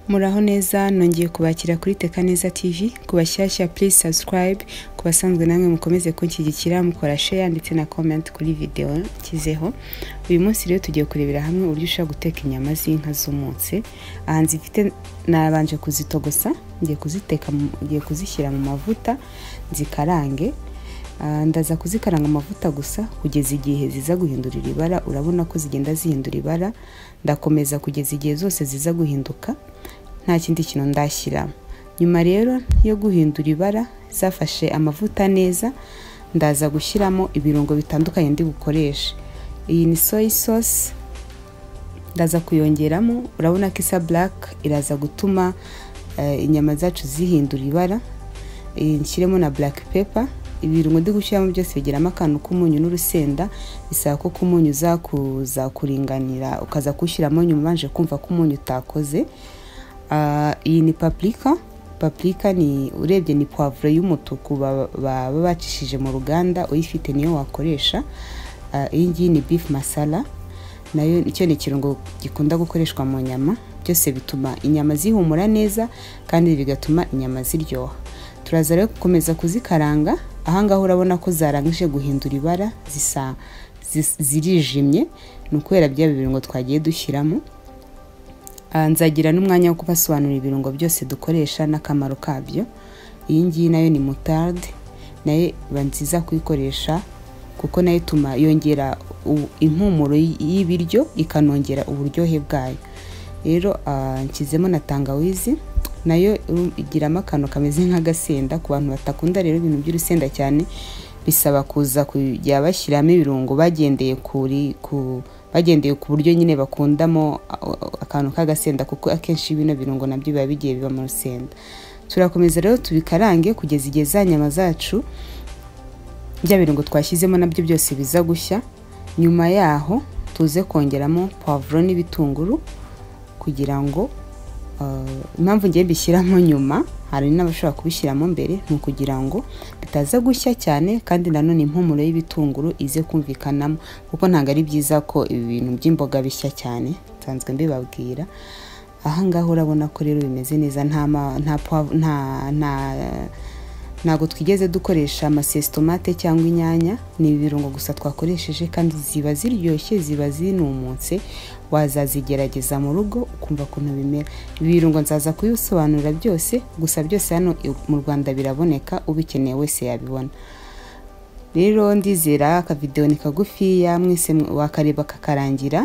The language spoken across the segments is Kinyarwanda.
muraho neza nongeye kubakira kuri teka neza tv ku bashyashya please subscribe ku basanzwe namwe mukomeze kunshyigikira mukora share ndetse na comment kuri video nshyizeho uyu munsi rero tugiye kurebera hamwe uburyo ushobora guteka inyama z'inka zumutse aha nzifite nabanje kuzitogosa ngiye kuziteka mu- ngiye kuzishyira mu mavuta zikarange Ah, ndaza kuzikaranga amavuta gusa kugeza igihe ziza guhindurira ibara urabona ko zigenda zihindura ibara ndakomeza kugeza igihe zose ziza guhinduka nta kindi kintu ndashyiramo nyuma rero yo guhindura ibara zafashe amavuta neza ndaza gushyiramo ibirungo bitandukanye ndi bukoreshe iyi ni soy sauce ndaza kuyongeramo urabona ko isa black iraza gutuma eh, inyama zacu zihindura ibara Eh, nshyiremo na black pepper ibirungo ndi gushyiramo byose bigeramo akantu k'umunyu n'urusenda bisaba ko k'umunyu uza kuza kuringanira ukaza kuwushyiramo nyuma ubanje kumva ko umunyu utakoze Ah, iyi ni paprika paprika ni urebye ni poivre y'umutuku baba baba bacishije mu ruganda uyifite niyo wakoresha Ah, iyi ngiyi ni beef masala nayo icyo ni ikirungo gikunda gukoreshwa mu nyama byose bituma inyama zihumura neza kandi bigatuma inyama ziryoha turaza rero gukomeza kuzikaranga ahangaha urabona ko zarangije guhindura ibara zisa zis- zirijimye ni ukubera bya birungo twagiye dushyiramo Ah, nzagira n'umwanya wo kubasobanurira ibirungo byose dukoresha n'akamaro kabyo iyi ngiyi nayo ni mutarde nayo iba nziza kuyikoresha kuko nayo ituma yongera u- impumuro y- y'ibiryo ikanongera uburyohe bwayo rero ah, nshyizemo na tangawizi nayo um, igiramo akantu kameze nk'agasenda ku bantu batakunda rero ibintu by'urusenda cyane bisaba kuza kujya bashyiramo ibirungo bagendeye kuri ku bagendeye ku buryo nyine bakundamo a- akantu k'agasenda kuko akenshi bino birungo nabyo biba bigiye biba mu rusenda turakomeza rero tubikarange kugeza igihe za nyama zacu bya birungo twashyizemo nabyo byose biza gushya nyuma yaho tuze kongeramo pavuro n'ibitunguru kugira ngo ah, impamvu ngiye mbishyiramo nyuma hari n'abashobora kubishyiramo mbere ni ukugira ngo bitaza gushya cyane kandi nanone impumuro y'ibitunguru ize kumvikanamo kuko ntabwo ari byiza ko ibintu by'imboga bishya cyane nsanzwe mbibabwira aha ngaha urabona ko rero bimeze neza nta ma- nta poiv- nta nta ntabwo twigeze dukoresha amasesitomate cyangwa inyanya ni ibirungo gusa twakoresheje kandi ziba ziryoshye ziba zinumutse wazazigerageza mu rugo ukumva ukuntu bimera ibi birungo nzaza kubisobanurira byose gusa byose hano i- mu rwanda biraboneka ubikeneye wese yabibona rero ndizera akavidewo ni kagufiya mwese mwe- wakareba kakarangira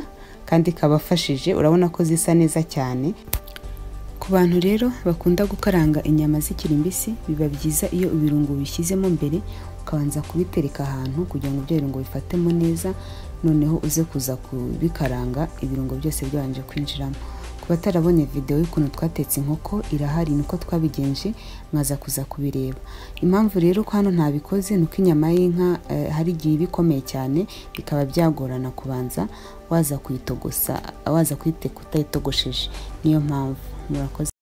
kandi kabafashije urabona ko zisa neza cyane ku bantu rero bakunda gukaranga inyama zikiri mbisi biba byiza iyo ibirungo bishyizemo mbere ukabanza kubitereka ahantu kugira ngo ibyo birungo bifatemo neza noneho uze kuza kubikaranga ibirungo byose byabanje kwinjiramo ku batarabonye videwo y'ukuntu twatetse inkoko irahari niko twabigenje mwaza kuza kubireba impamvu rero ko hano ntabikoze ni uko inyama y'inka eh, hari igihe iba ikomeye cyane bikaba byagorana kubanza waza kuyitogosa waza kuyiteka utayitogosheje niyo mpamvu murakoze